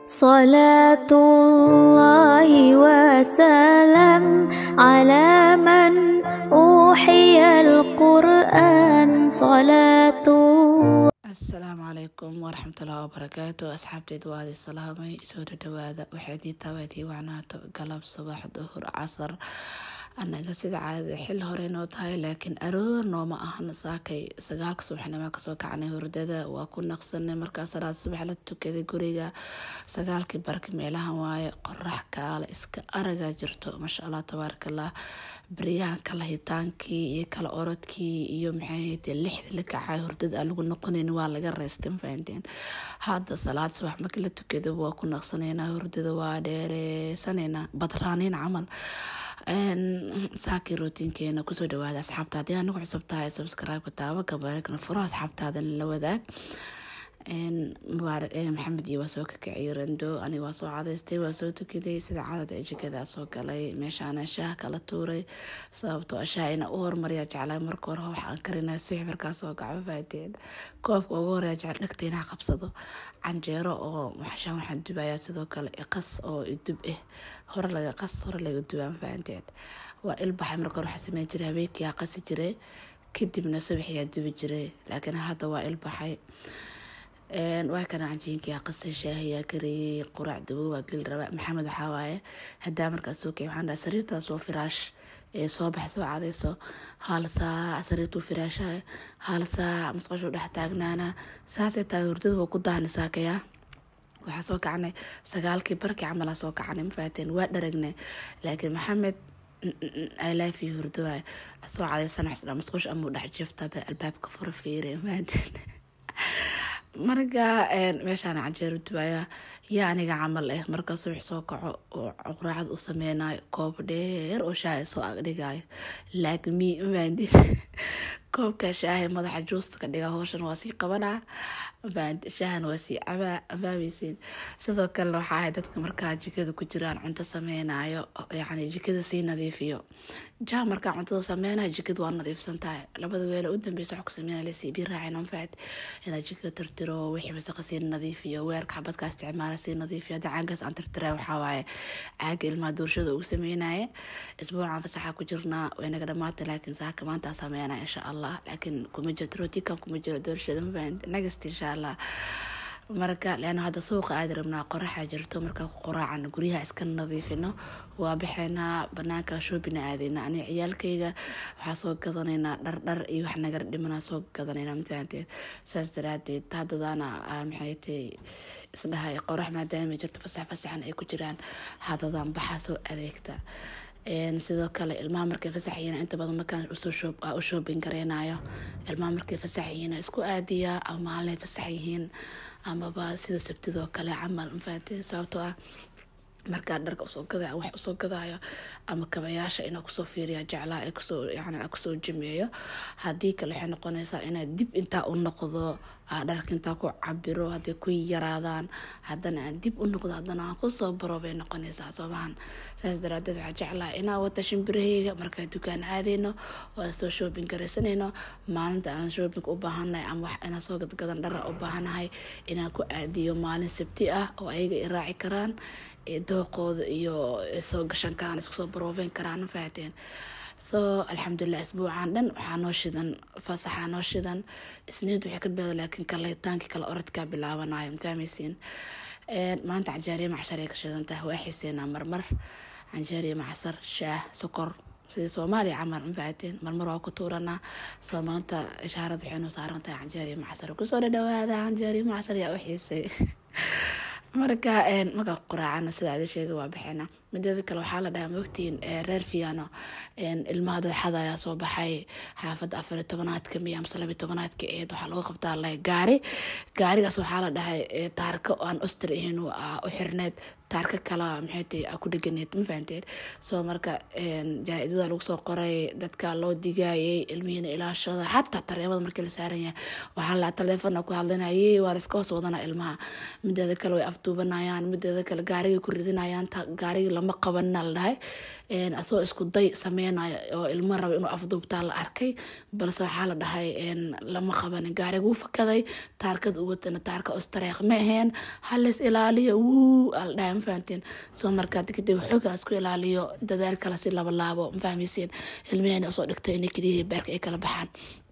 صلاة الله وسلام على من أوحي القرآن صلاة الله asalaamu calaykum waraxmatullahi wabarakaatu asxaabteed waadi salaamay soo dhadhawaada waxaydii tabaydii wacnaato galab subax duhur casar anaga sida caadada xil hore noo tahay laakiin aroor nooma ahan saakay sagaalka subaxnimo kasoo kacnay hurdada waa ku naqsanay markaa salaad subax la tukaday guriga sagaalkii barki meelahan waaye qorax kaale iska aragaa jirto maasha allah tabaarakallah baryahan kala hitaankii iyo kala orodkii iyo maxay lixda la kacay hurdada aan lagu noqonayn waa laga reystay mafahanteen hadda salaad subax markii la tukado waa ku naqsanaynaa hurdada waa dheereysanaynaa badraaniin camal saakii rootiinkeena kusoo dhawaada asxaabta haddii anigu cusub tahay subscribe-ka taabo gabareegna furo asxaabtaada la wadaag mubaarak maxamed iyo waa soo kakaciyay rando aniga waa soo cadaystay waa soo tukaday sida cadada ee jikadaa soo galay meeshaana shaah kala tuuray sababtoo shaah ina u hormariya jeclaa marka hore waxaan karinaa suxi markaa soo kaco faateen koobka ugu horeya jecel dhegta inaa qabsado canjeero oo waxshaan waxaan dubayaa sidoo kale iqas oo idub ah hore laga qas hore laga dubaa mafahanteen waa ilbaxay marka hore waxaa sameyn jiray habeenkiyaa qasi jiray kadibna subaxiyaa dubi jiray laakiin hadda waa ilbaxay waa kana cajiinkia qasay shaahiyaa kariyey quraac dawo waa geli raba maxamed waxaa waaye hadaa markaas soo kay waxaan dhaha sariirtaas oo firaash ee soo bax soo cadayso hal saac sariirtuu firaashaha hal saac musqashuu dhex taagnaana saasay tahay hurdada waa ku daani saakayaa waxaa soo kacanay sagaalkii barkii camalaa soo kacanay mafaateen waa dharagnay laakiin maxamed ilaafi hurdo waay soo cadaysan waxsdha musqush amuu dhex jiftaba albaabka fura fiiri mafaateen marka meeshaan canjeero dubaaya yaa aniga camal ah marka subax soo kaco oo quraacad u sameynayo koob dheer oo shaaha soo agdhigayo laagmi maandi koobka shaaha madaxa juusta ka dhiga howshan waa sii qabanaa shaahan waa sii cabaa abaabeysiin sidoo kalena waxaa ahay dadka markaa jikada ku jiraan cunto sameynayo yani jikada sii nadiifiyo jaa markaa cuntada sameynayo jikada waa nadiifsan tahay labada weele u dambeysa wax ku sameynaya lasii bii raacin anfaad inaa jikada tirtiro wixii wasaqa sii nadiifiyo weerka xabadka isticmaala sii nadiifiyo hadda caagaas aan tirtira waxaa waaye caaga ilmaha doorshada ugu sameynaya isbuucan fasaxa ku jirnaa way naga dhamaata laakiin saaka maanta sameynaya insha allah laakiin kuma jirto rootikan kuma jiro doorshada mafahant nagast insha allah marka leana hadda suuqa aadi rabnaa qoraxa jirto markaa ku qoraacan guryaha iska nadiifino waa baxeynaa banaanka shoobina aadeyna ani ciyaalkayga waxaa soo gadanaynaa dhardhar iyo wax nagar dhimana soo gadanayna mafahanteed saas daraadeed haddadaana maxay tay isdhahay qorax maadaama jirto fasax fasaxan ay ku jiraan haddadan baxaa soo adeegta sidoo kale ilmaha markay fasaxyihiin inta badan markaan u shoobin gareynayo ilmaha markay fasaxyihiin isku aadiyaa ama maalinay fasax yihiin amaba sida sabtidoo kale camal mafaate sababtoo ah markaa dharka usoo gada wax usoo gadaayo ama kabayaasha inaa kusoo fiiriya jeclaa ee kusoo yani kusoo jimeeyo haddii kale waxay noqonaysaa inaad dib intaa u noqdo dharka intaa ku cabiro hadday ku yaraadaan haddana aan dib u noqdo haddana aan kusoo baro bay noqonaysaa soomahan saas daraadeed waxaa jeclaa inaa wata shimbirahayga markaa dukaan aadeyno oo aan soo shoobin garaysanayno maalinta aan shoobing u baahannahay ama wax inaan soo gadgadan dhara u baahanahay inaan ku aadiyo maalin sabti ah oo ayaga i raaci karaan dooqooda iyo soo gashan karaan isku soo baroobeyn karaan mafahateen so alxamdulilah isbuucan dhan waxaa noo shidan fasaxaa noo shidan isniid waxay ka bilaado laakiin kaletaankii kale orodkaa bilaabanayo mafahmaysiin maanta canjaariya macshar ay ka shidan tahay waa xiiseenaa marmar canjaariya macsar shaah sokor sidii soomaaliya camal mafahateen marmar waa ku tuuranaa soo maanta ishaarad waxay noo saaran tahay canjaariya macsar kusoo dhadhawaada canjaariya macsar yaa u xiisay marka markaa quraacana sida ada sheega waa baxeena mideeda kale waxaa la dhahaa mogtiin reer fiano ilmaha dadxada ayaa soo baxay xaafadda afariy tobanaadka miya amse labiy tobanaadka eed waxaa lagu qabtaa la gaari gaarigaas waxaa la dhahay taarka aan oster ahayn u xirneed taarka kala maxay tahay ku dheganeed ma fahanteen soo marka jaa-idada lagu soo qoray dadka loo digaayay ilmihiina ilaashada xataa tareemada markii la saaran yahay waxaa la taleefona ku hadlinayay waa la iska hoos wadana ilmaha mideeda kale way af afduubanayaan mideeda kale gaarigay ku ridinayaan gaarigii lama qabanina la dhahay asagoo isku day sameynayo oo ilmo raba inuu afduubtaa la arkay balse waxaa la dhahay lama qabanin gaariga wuu fakaday taarkada ugatana taarka ostareeq ma aheen halis ilaaliyo wuu ala dhahay ma fahanteen soo markaa kadib xoogaa isku ilaaliyo dadaal kale si laba laabo ma fahmaysiin ilmahena usoo dhigtay inay keliyihii beerka ay kala baxaan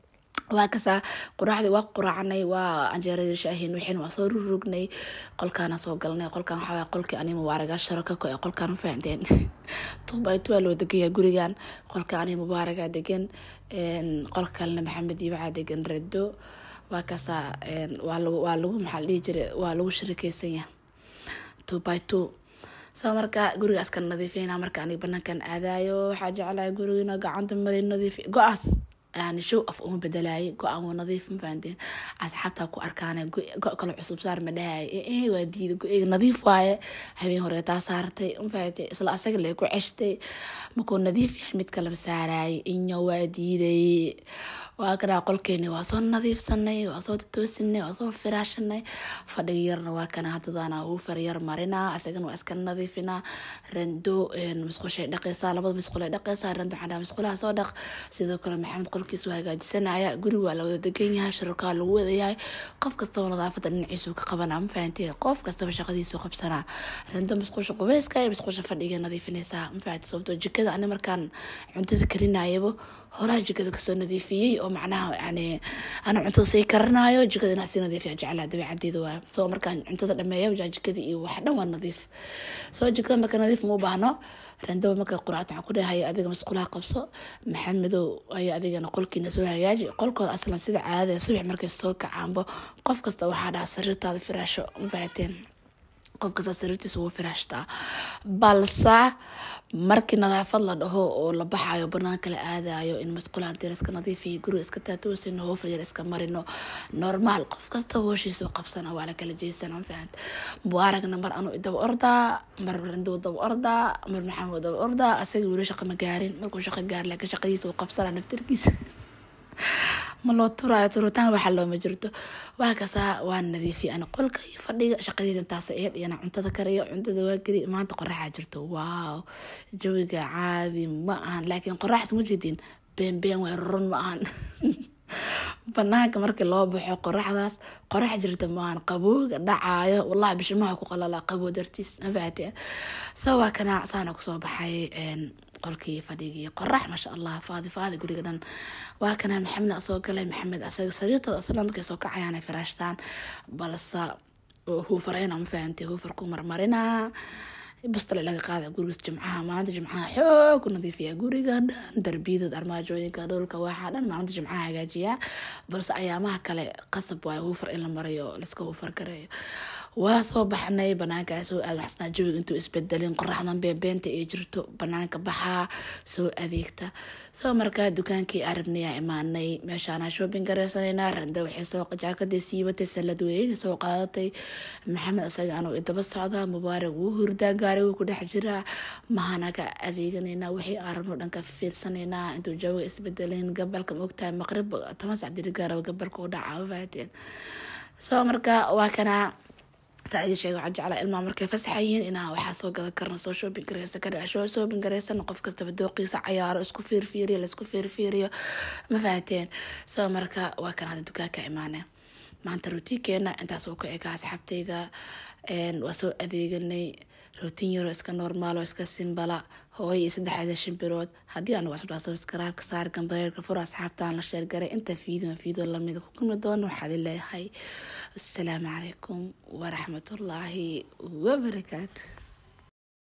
waa kasaa quraacdii waa quraacnay waa anjeeradii shaahin wixiin waa soo rurugnay qolkaana soo galnay qolkan waxaa waay qolkii ani mubaaraga sharaka ko ee qolkan ma fahanteen tubaytu waa loo degayaa gurigan qolka ani mubaaraga degan qolka kalena maxamed iibacaa degan rado waa kasaa waa lagu waa lagu maxaa la dhihi jiray waa lagu shirikeysanya two by two soo marka guriga iska nadiifina marka aniga banaankan aadayo waxaa jeclahay gurigina gacanta mari nadiif go-aas yani show af uma bedelaayay go-aan waa nadiif ma fahanteen asxaabtaa ku arkaan go kale cusub saar ma dhahay ee waa diida go-eyga nadiif waaye habeen hore taa saartay ma fahanteen isla asaga lee ku ceshtay markuu nadiif yahay mid kaleba saaraayay inyo waa diiday waa kanaa qolkeeni waa soo nadiifsanay waa soo tatoosinay waa soo firaashanay fadhiga yarna waa kana hadadaana uu faryar marinaa asagana waa iska nadiifinaa rando musqushay dhaqaysaa labada musqulay dhaqaysaa rando waxaa dhaha musqulaha soo dhaq sidoo kale maxamed qolkiisu hagaajisanaya guriga waa la wada degan yahay shirkaa lagu wadayahay qof kastaba nadaafada dhinaciisu ka qabanaa ma fahantee qof kastaba shaqadiisu qabsanaa rando musqusha qubeyska iyo musqusha fadhiga nadiifinaysaa ma fahantee sababtoo jikada ani markaan cuntada karinayaba horaa jikada kasoo nadiifiyey oo macnaha yani ana cuntada sii karanayo jikada inaa sii nadiifiya jeclaa dabeecadeeda waay soo markaan cuntada dhameeya jaa jikada iyo wax dhan waa nadiif soo jikada marka nadiif ma u baahno randaba marka quraacta waxaan ku dhahay adiga masqulaha qabso maxamedow ayaa adigana qolkiina soo hagaaji qolkooda aslan sida caadada subax markay soo kacaanbo qof kasta waxaa dhaha sariirtaada firaasho ma fahateen qof kasta sariirtiisa wuu firaashtaa balse markii nadaafad la dhaho oo la baxayo banaanka la aadayo in masqulaha dir iska nadiifiyo guriga iska taatoosino hooflayar iska marino normaal qof kasta hooshiisa qabsana waa la kala jeysana mafahant mubaaragna mar anuu daba ordaa mar randow daba ordaa mar maxamed daba ordaa asaga weli shaqa ma gaarin markuu shaqa gaar laakiin shaqadiisa uu qabsana naftirkiisa ma loo turaayo turitaan waxa looma jirto waa kasaa waa nadiifiya ana qolka iyo fadhiga shaqadeeda intaas eed iyana cuntada kariyo cuntada waa geli maanta qoraxaa jirto waaw jawiga caadi ma ahan laakiin qoraxs ma jedin been been way run ma ahan banaanka markii loo baxo qoraxdaas qorax jirta maahan qabowga dhacaayo wallahi bishimaha ku qalala qabow dartiis ma fahateen so waa kana saana kusoo baxay qolkii fadhigii qorax maasha allah faadi faadi guriga dhan waa kana maxamed soo galay maxamed asaga sariirtooda asla markay soo kacayaanay firaashtaan balse huufarayna ma fahantay huufar ku marmarinaa bustale laga qaada guriga jimcaha maalinta jimcaha xoog ku nadiifiya guriga dhan darbiyada armaajooyinka dhulka waxaa dhan maalinta jimcaha hagaajiyaa balse ayaamaha kale qasab waayo huufar in la marayo laska huufar gareeyo waa soo baxnay banaanka soo aad waxsnaa jawiga intuu isbedelin qoraxdan beebeenta ay jirto banaanka baxaa soo adeegta soo markaa dukaankii arabnayaa imaanay meeshaana shopping gareysanayna randa waxay soo jaakadii siibatay salad weyn soo qaadatay maxamed asaga anuu idaba socdaa mubaarak wuu hurdaa gaarigu ku dhex jiraa mahanaga adeeganayna wixii aan rabno dhanka fiirsanaynaa intuu jawiga isbedelin gabalka maogtahay maqrib toban sac dirigaaraba gabalka u dhacaa mafaahateen soo marka waa kanaa saacidi sheega waxaa jeclaa ilmaha markay fasaxayiin inaa waxaa soo gadan karna soo shopping gareysan kara soo shopping gareysan qof kastaba dooqiisa cayaaro isku fiirfiiriyo laisku fiirfiiriyo ma fahateen soo marka waa kan hadda dukaanka imaane maanta rutiinkeena intaas uu ka ega asxaabteyda waa soo adeeganay rootiin yaroo iska normaal oo iska simbala hooyo iyo saddexda shimbirood haddii aan wasbaa sabskaraabka saar gambareerka furo asxaabtaan la sheergaray inta fiideo fiideo lamida ku kulmi doono waxaad leeyahay asalaamu calaykum waraxmatullaahi wabarakaatu